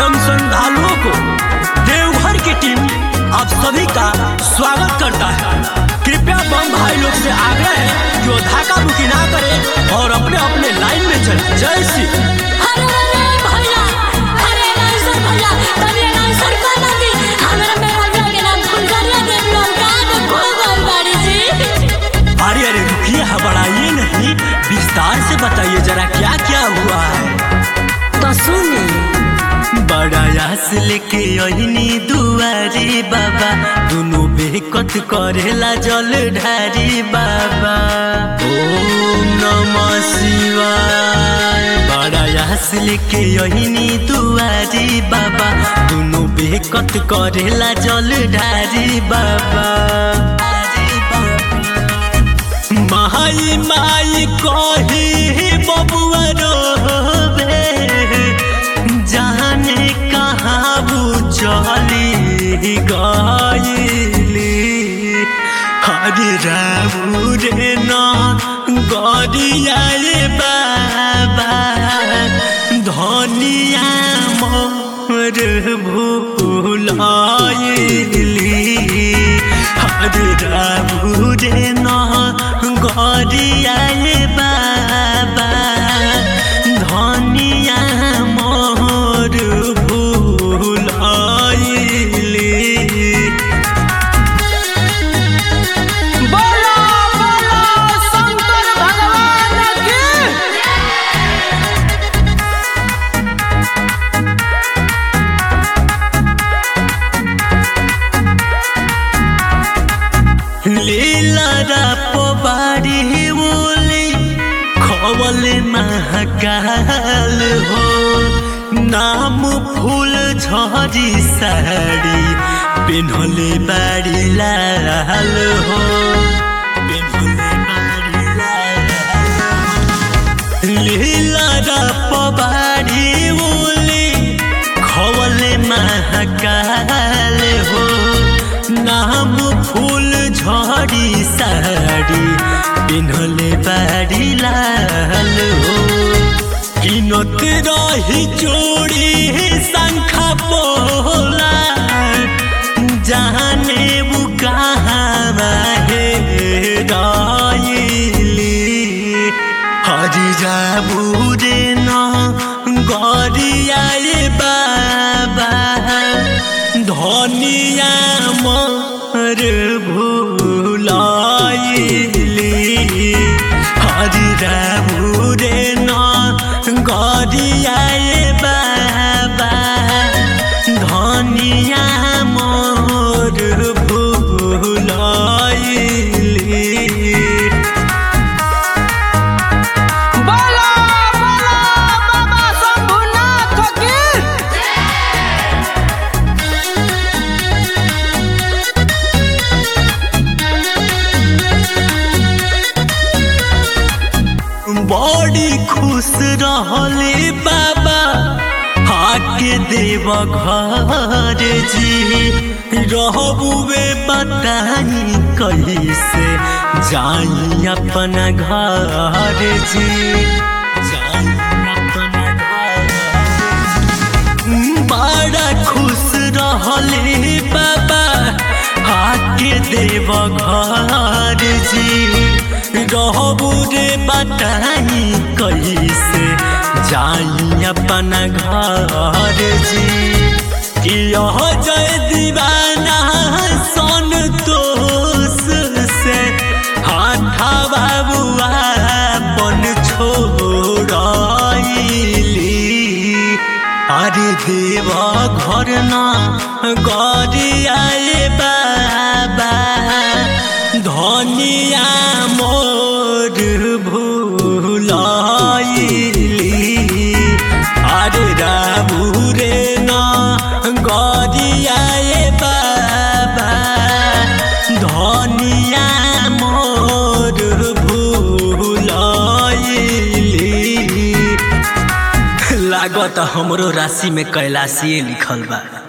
बम श्रद्धालुओं को देवघर की टीम आप सभी का स्वागत करता है कृपया बम भाई लोग से आग्रह है कि वो धाका बुकी ना करें और अपने अपने लाइन में चले जय श्री अरे अरे भैया अरे नाइसर भैया तनी नाइसर का नदी हमरा मेरा भैया के नाम फुलकरिया देव लोग का देखो गोल बाड़ी जी अरे अरे रुकिए हबड़ाइए नहीं विस्तार से बताइए जरा क्या क्या हुआ है तो सुनी बड़ा यास लेके अहिनी दुआरी बाबा दुनु बेकत करेला जल ढारी बाबा ओम नमः शिवाय बड़ा यास लेके अहिनी दुआरी बाबा दुनु बेकत करेला जल ढारी बाबा माई माई कही बबुआ रोबे जाने कहाँ वो चली गईली हरे रामू रे ना गरिया रे बाबा धनिया मोर भूलाइली हरे रामू रे ना गरिया रे बाबा धनिया मोर भूलाइली बोलो बोलो शंकर भगवान की लीला पोबारी बोली खवल महाकाल हो नाम फूल झरी साड़ी पेन्हले बाड़ी लाल हो पेन्हले बाड़ी लाल लीला पबारी बोली खवले महाकाल हो नाम फूल झड़ी साड़ी पिन्हले बाड़ी लाल हो किनत रही चोरी शंखा पोला जाने वो कहाँ हेराइली हरि जाबू रे न गरिया रे बाबा धनिया मर भूलाइली हरि जाबू रे न गरिया रे बाबा धनिया मोर भूलाइली बोलो बोलो बाबा शंभुनाथ की बड़ी खुश रहले बाबा आके देव घर जी रहबुए बताई कैसे जाई अपना घर जी जाई अपना घर बड़ा खुश रहले बाबा आके देव घर जी रहबू रे बताई कैसे जाई अपना घर जी कि यह जय दीवाना सन तोस से हाथा बाबुआ बन छोड़ाइली अरे देव घर ना गरियाए बाबा धनिया मोर भूलाइली अरे राबू रे ना गरियाए बाबा धनिया मोर भूलाइली लागत हमरो राशि में कैलाशी लिखल बा